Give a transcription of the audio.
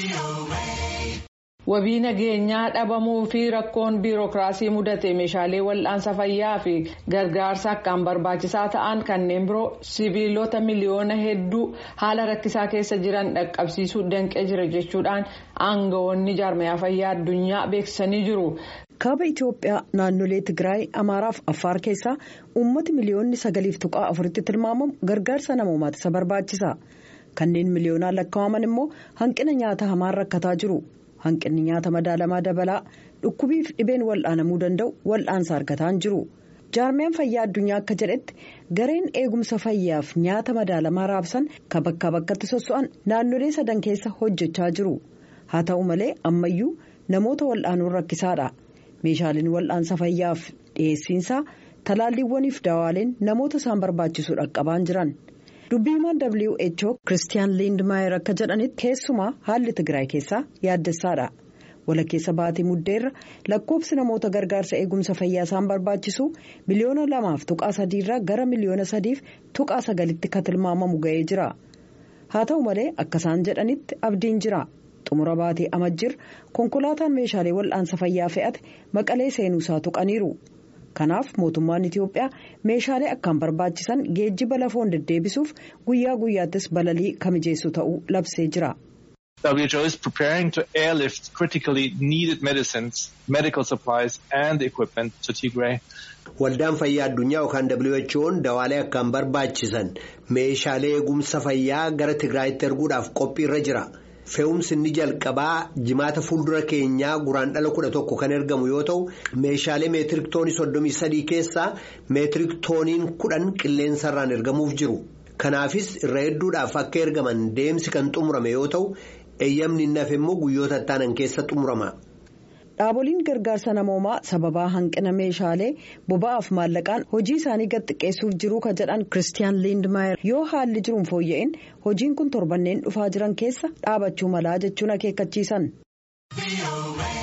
Wabii nageenyaa dhabamuu fi rakkoon biirokiraasii mudate meeshaalee wal'aansa fayyaa fi gargaarsa akkaan barbaachisaa ta'an kanneen biroo sibiilota miliyoona hedduu haala rakkisaa keessa jiran dhaqqabsiisuu danqee jira jechuudhaan aangawoonni jaarmayaa fayyaa addunyaa beeksisanii jiru. kaaba itiyoophiyaa naannolee tigraay amaaraa fi affaar keessaa uummati miliyoonni sagaliif tuqaa afuritti tilmaamamu gargaarsa namoomaati isa barbaachisa kanneen miliyoonaan lakkaa'aman immoo hanqina nyaata hamaan rakkataa jiru. hanqinni nyaata madaalamaa dabalaa dhukkubiif dhibeen wal'aanamuu danda'u wal'aansa argataan jiru jaarmiyaan fayyaa addunyaa akka jedhetti gareen eegumsa fayyaaf nyaata madaalamaa raabsan ka bakkaa bakkatti sosso'an naannolee sadan keessa hojjechaa jiru haa ta'u malee ammayyuu namoota wal'aanuun rakkisaadha meeshaaleen wal'aansa fayyaaf dhiyeessiinsaa talaalliiwwaniif daawaaleen namoota isaan barbaachisu dhaqqabaan jiran. dubbiimaan who kiristiyaan liindmaayer akka jedhanitti keessumaa haalli tigraay keessaa yaaddessaadha walakkeessa baatii muddeerra lakkoofsi namoota gargaarsa eegumsa fayyaa isaan barbaachisu miliyoona lamaaf tuqaa sadiirraa gara miliyoona sadiif tuqaa sagalitti ka tilmaamamu ga'ee jira haa ta'u malee akka isaan jedhanitti abdiin jira xumura baatii amajjir konkolaataan meeshaalee wal'aansa fayyaa fe'ate maqalee seenuusaa tuqaniiru. kanaaf mootummaan itiyoophiyaa meeshaalee akkaan barbaachisan geejjiba lafoon deddeebisuuf guyyaa guyyaattis balalii kamijeessu ta'uu labsee jira. WHO is preparing to airlift critically needed medicines, medical supplies and equipment to Tigray. Waldaan fayyaa addunyaa yookaan WHO'n dawaalee akkaan barbaachisan meeshaalee eegumsa fayyaa gara Tigraayitti erguudhaaf qophiirra jira. fe'umsi inni jalqabaa jimaata fuuldura keenyaa guraan dhala kudha tokko kan ergamu yoo ta'u meeshaalee meetirik toonii soddomii sadii keessaa meetirik tooniin kudhan qilleensarraan ergamuuf jiru kanaafis irra hedduudhaaf akka ergaman deemsi kan xumurame yoo ta'u eeyyamni inni hafe immoo guyyoota ittaanan keessa xumurama. dhaaboliin gargaarsa namoomaa sababaa hanqina meeshaalee boba'aaf maallaqaan hojii isaanii gad xiqqeessuuf jiruu ka jedhan kiristiyaan liindmaayer yoo haalli jiruun fooyya'in hojiin kun torbanneen dhufaa jiran keessa dhaabachuu malaa jechuun akeekkachiisan.